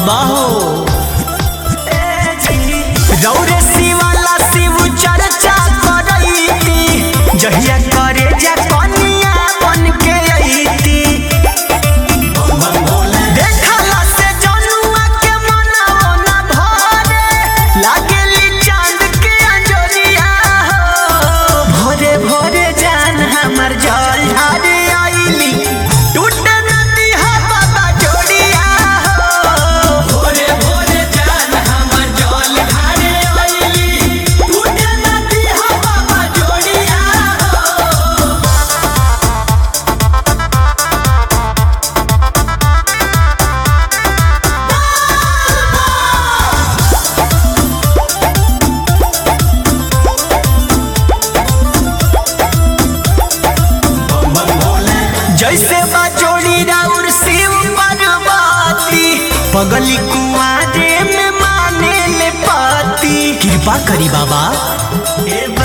बाबा हो रौरे शिवाला शिव चर्चा करैती जहिया करे जा कनिया बन के अइती देखला से जनुआ के मनवा ना भरे लागेली चांद के अंजोरिया हो भोरे भोरे जान हमर जल ढारे आइली टूटे नदी हा बाबा जोड़िया हो भोरे भोरे जान हमर जल ढारे आइली टूटे नदी हा बाबा जोड़िया हो जैसे बजोड़ी राउर शिव पार्वती पगली कुआरे में माने ले पाती कृपा करी बाबा ए